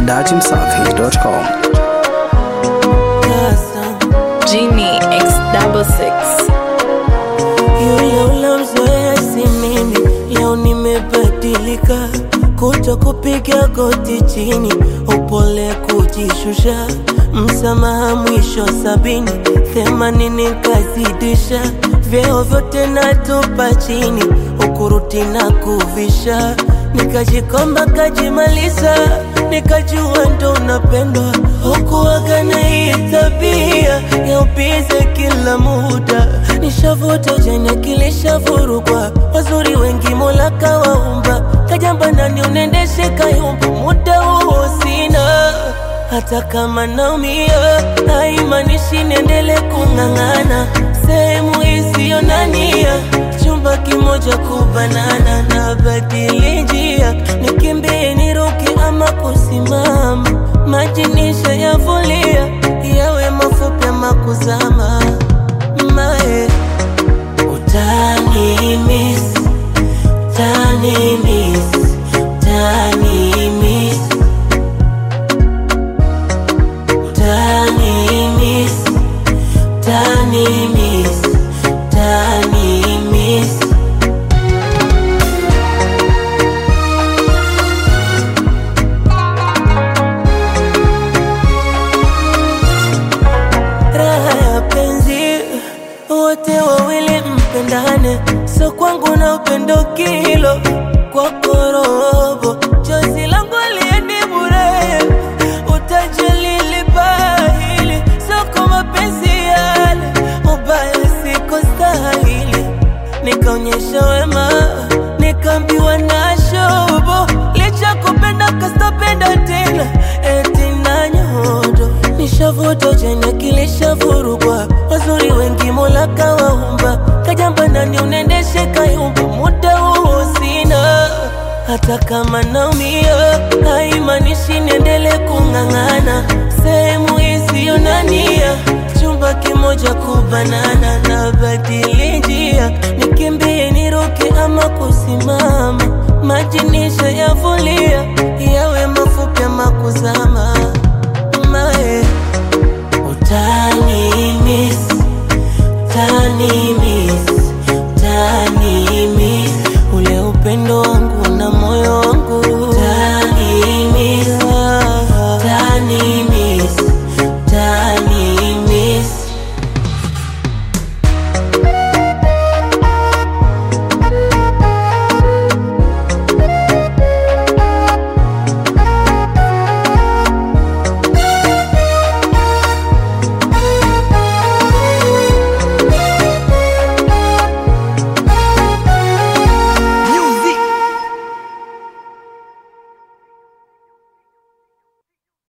datimsafi.com. Genie X double six. Yule unamzoea si mimi, leo nimebadilika, kuto kupiga goti chini, upole kujishusha, msamaha mwisho sabini, themanini kazidisha, vyeo vyote natupa chini, ukuruti na kuvisha, nikajikomba kajimaliza, nikajua ndo unapendwa, hukuwaga na hii tabia ya ubize kila muda, nishavuta jana kilishavurugwa, wazuri wengi mola kawaumba, kajamba nani unendeshe kayumba, muda huo sina hata kama naumia, haimaanishi niendele kung'ang'ana sehemu isiyo na nia, chumba kimoja kubanana, na badili njia, nikimbie niruke ama kusimama, maji nishayavulia, yawe mafupi ama kuzama, mae utani miss, utani miss, utani miss Tani miss, tani miss, tani miss. Raha ya penzi, wote wawili mpendane, so kwangu na upendo kilo kwako robo, chozi langu aliendi bure, utajali libahili, soko mapenzi yale, ubaya siko stahili, nikaonyesha wema, nikaambiwa na shobo, licha kupenda kastapenda tena, eti na nyodo, nishavuta jana kilishavurugwa, wazuri wengi mola kawaumba, kajamba nani unendeshe kayumba, muda huo sina hata kama naumia, haimaanishi niendele kung'ang'ana sehemu isiyo na nia, chumba kimoja kubanana, na badili njia, nikimbie niruke ama kusimama, maji nishayavulia,